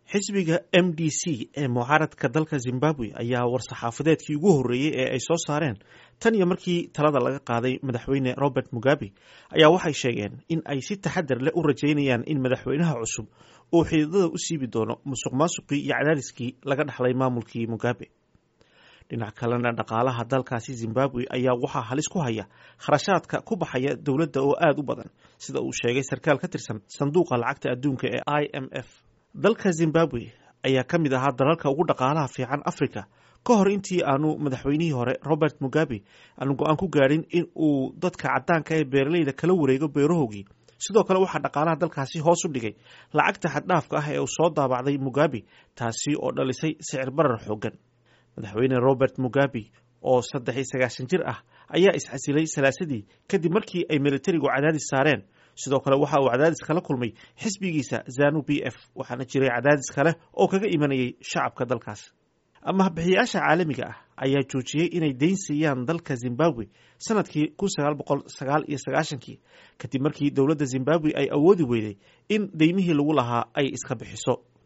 xisbiga m d c ee mucaaradka dalka zimbabwe ayaa war-saxaafadeedkii ugu horreeyey ee ay soo saareen tan iyo markii talada laga qaaday madaxweyne robert mugabe ayaa waxay sheegeen in ay si taxadar leh u rajaynayaan in madaxweynaha cusub uu xididada u siibi doono musuq maasuqii iyo cadaadiskii laga dhaxlay maamulkii mugabe dhinac kalena dhaqaalaha dalkaasi zimbabwe ayaa waxaa halis ku haya kharashaadka ku baxaya dowladda oo aada u badan sida uu sheegay sarkaal ka tirsan sanduuqa lacagta adduunka ee i m f dalka zimbabwe ayaa ka mid ahaa dalalka ugu dhaqaalaha fiican africa ka hor intii aanu madaxweynihii hore robert mugabe aanu go-aan ku gaadhin in uu dadka caddaanka ee beeraleyda kala wareego beerahoogii sidoo kale waxaa dhaqaalaha dalkaasi hoos u dhigay lacagta xaddhaafka ah ee uu soo daabacday mugabe taasi oo dhalisay sicir barar xooggan madaxweyne robert mugabe oo saddex iyo sagaashan jir ah ayaa iscasilay salaasadii kadib markii ay militarigu cadaadis saareen sidoo kale waxa uu cadaadis kala kulmay xisbigiisa zanu b f waxaana jiray cadaadis kale oo kaga imanayay shacabka dalkaas amahabixiyaasha caalamiga ah ayaa joojiyey inay deyn siiyaan dalka zimbabwe sanadkii kun sagaal boqol sagaal iyo sagaashankii kadib markii dowladda zimbabwe ay awoodi weyday in deymihii lagu lahaa ay iska bixiso